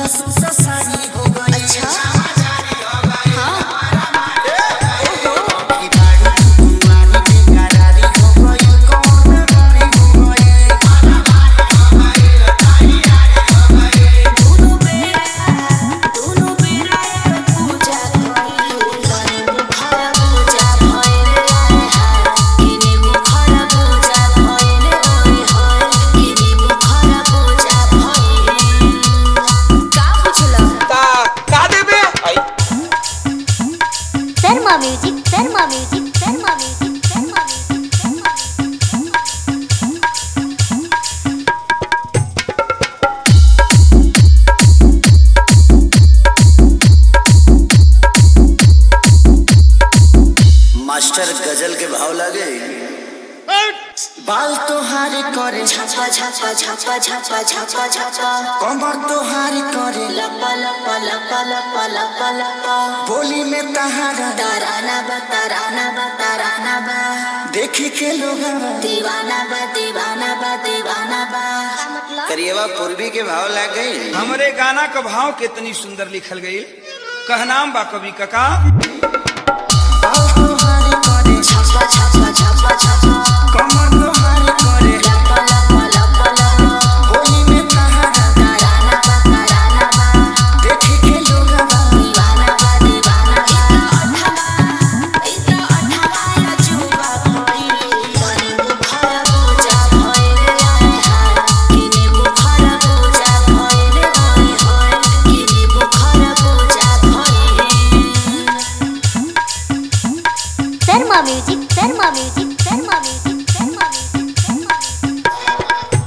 पूरा सुसा सारी हो गई अच्छा हाँ की बाड़ी कुमारी बेकरारी हो गई कौन बारी हो गई दोनों बेरा दोनों बेरा एक पूजा भइल बुखार पूजा भइल आए हाय किने बुखार पूजा भइल ओए होय किने बुखार पूजा भइल का पूछला का का देबे आई Sharma music Sharma music Sharma music Sharma music Sharma master गजल के भाव लगे बाल तोहारे करे छापा छापा छापा छापा छापा छापा कमर तोहारे करे लपा लपा लपा लपा लपा लपा बोली में तहारा ताराना बा ताराना बा ताराना बा देखी के लोग दीवाना बा दीवाना बा दीवाना बा करिएवा पूर्वी के भाव लग गई हमरे गाना का भाव कितनी सुंदर लिखल गई कहनाम बा कवि कका बाल तोहारे करे छापा छापा छापा छापा कमर तोहारे करे लपा लपा लपा लपा बोली में तहारा ताराना बा ताराना बा देखी के लोग दीवाना बा दीवाना बा इतना अठावा या जुबा भइल किने बुखार पूजा भइल आए हाय किने बुखार पूजा भइल ओए होय किने बुखार पूजा भइल Sharma music Sharma music Sharma music Sharma music Sharma music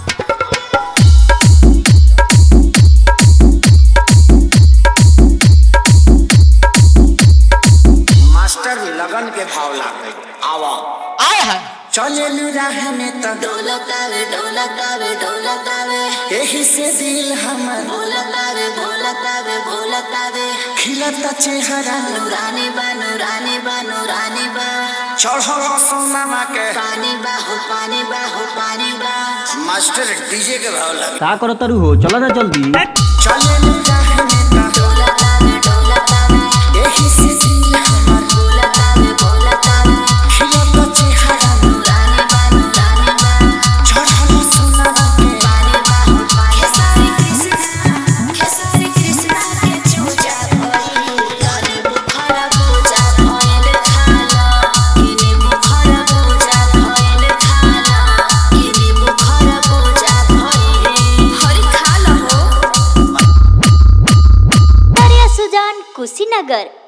master लगन के भाव लग गई आवा आए है चले राह में तो ढोलकावे ढोलकावे ढोलकावे यही से दिल हमर भोलकावे भोलकावे भोलकावे खिलता चेहरा नूरानी बा नूरानी बा नूरानी बा चढ़ल सोनामा के पानी बा हो पानी बा हो पानी बा मास्टर डीजे के भाव लग का करत तारू हो चला ना जल्दी चले राह में तो ढोलकावे ढोलकावे यही से दिल हमर भोलकावे भोलकावे खिलता चेहरा नूरानी बा नूरानी बा चढ़ल सोनामा के पानी बा हो पानी खेसारी कृष्णा खेसारी कृष्णा के चूजा भइल किने बुखार पूजा भइल खाला किने बुखार पूजा भइल खाला किने बुखार पूजा भइल हरि खाला हो दरिया सुजान कुशीनगर